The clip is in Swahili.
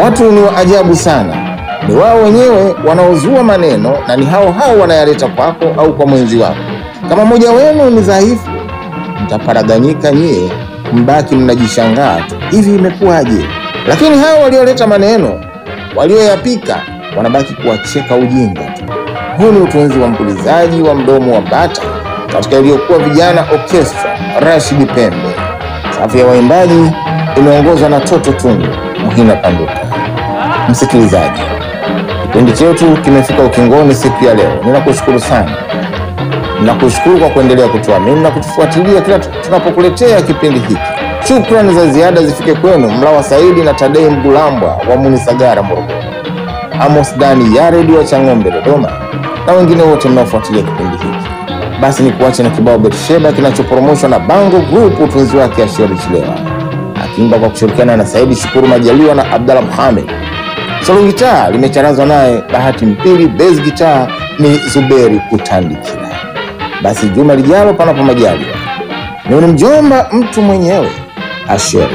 Watu ni wa ajabu sana, ni wao wenyewe wanaozua maneno na ni hao hao wanayaleta kwako au kwa mwenzi wako. Kama mmoja wenu ni dhaifu, mtaparaganyika nyie, mbaki mnajishangaa tu, hivi imekuwaje? Lakini hao walioleta maneno, walioyapika, wanabaki kuwacheka ujinga tu. Huu ni utunzi wa mpulizaji wa mdomo wa bata katika iliyokuwa Vijana Orchestra, Rashid Pembe. Safu ya waimbaji imeongozwa na Toto Tundu, Muhina Panduka. Msikilizaji, kipindi chetu kimefika ukingoni siku ya leo. Ninakushukuru sana, ninakushukuru kwa kuendelea kutuamini na kutufuatilia kila tunapokuletea kipindi hiki. Shukrani za ziada zifike kwenu Mlawa Saidi na Tadei Mgulambwa wa Munisagara, Morogoro, Amos Dani ya redio wa Chang'ombe, Dodoma, na wengine wote mnaofuatilia kipindi hiki. Basi ni kuache na kibao Betsheba kinachoporomoshwa na Bango Group, utunzi wake Asheri Chilewa akiimba kwa kushirikiana na Saidi Shukuru Majaliwa na Abdallah Mohamed. Solo gitaa limecharazwa naye Bahati Mpili, bass gitaa ni Zuberi Kutandikira. Basi juma lijalo, panapo majaliwa, ni mjomba mtu mwenyewe Asheri